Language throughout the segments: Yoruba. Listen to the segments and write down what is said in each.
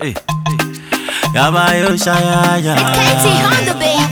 Hey. Yaba yo shayaya. Katie Honda, baby.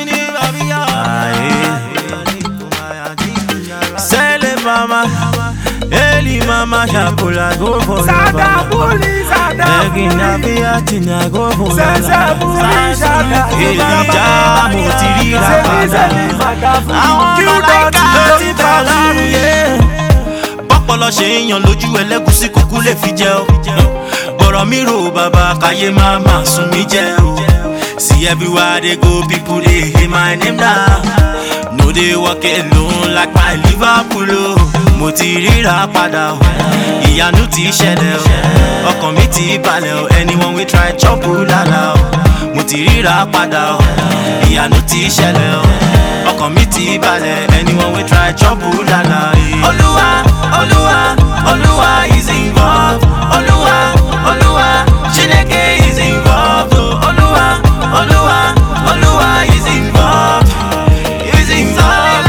Sele mama, Eli mama, Shapula go for Sada buli, sada Egina buli. bi atina go for Sasa buli, sada Elija mo ti rí ra Sẹ́ni padà. sẹ́ni padà fún Àwọn Kí ó dọ̀tí mọ̀láìkà ti lórí bá lárugẹ. Bọ́pọ̀lọ́ ṣe ń yan lójú ẹlẹ́gúsí kúkú lè fi jẹ o. Bọ̀rọ̀ mi rò bàbá káyé máa máa sùn mí jẹ o. See everywhere they go, people they hear my name now. No dey walk alone like my Liverpool o. Mo ti ríra padà o. Ìyanu ti ṣẹlẹ̀ o. Ọkàn mi ti balẹ̀ o. Anyone we try chop o lala o. Mo ti ríra padà o. Ìyanu ti ṣẹlẹ̀ o. Ọkàn mi ti balẹ̀. Anyone we try chop o lala. eh. Olúwa, Olúwa, Olúwa is involved. Olúwa, Olúwa, Chineke is involved. oh. Olúwa, Olúwa, Olúwa is involved. Is involved.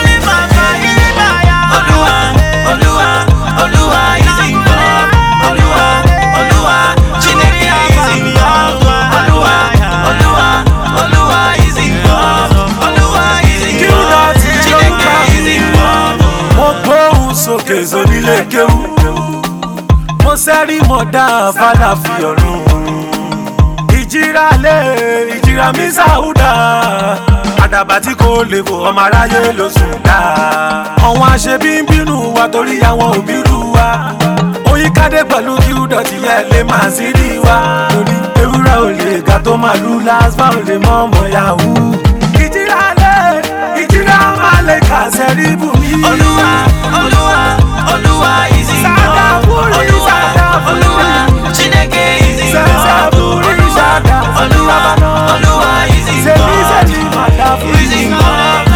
Olúwa, Olúwa, Olúwa is involved. Olúwa, Olúwa, Chineke is involved. Olúwa, Olúwa, Olúwa is involved. Olúwa is Kí ó dọ̀tí involved. lórí Chineke bàbá. is involved. mo gbóhùn sókè sónílé kéwú mo sẹ́rí mo dá fada fi ọ̀run ìjìrà lé ìjìrà mi sáúdà àdàbà tí kò lè fò ọmọ aráyé ló sùn dá àwọn aṣebí ń bínú wa torí àwọn òbí rú wa oyíkádé pẹ̀lú kí ó dọ̀tí yẹ lè máa sí rí wa torí ewúrẹ́ ò lè ga tó màlúù lásbà ò lè mọ́ ọmọ yahoo ìjìrà lé ìjìrà máa lè kà sẹ́rí bùnmí. Olúwa, Olúwa, Olúwa is involved. Sadaburi, Olúwa, Sadaburi. Olúwa, Chineke is involved. Sadaburi, Olúwa, Sadaburi. Olúwa, Olúwa is Sẹ́ni involved. sẹ́ni màdà fún Is involved.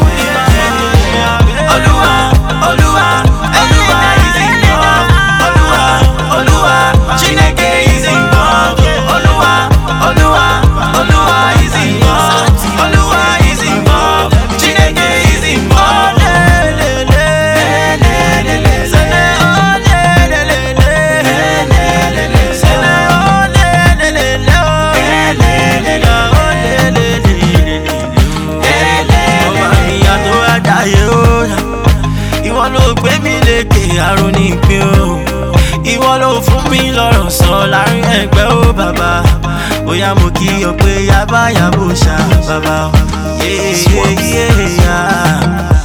Olúwa, Olúwa, Olúwa is involved. Olúwa, Olúwa, Chineke is involved. Olúwa, Olúwa, Olúwa is involved. Olúwa is involved. Chineke is involved. Ìwọ ló gbé mi lékè àrùn ní ìpín o. Ìwọ ló fún mi lọ́rọ̀ sọ láàrin ẹgbẹ́ ó bàbá. Bóyá mo kí ọ pé yábá yàbò ṣá bàbá. Yeah, yeah, yeah.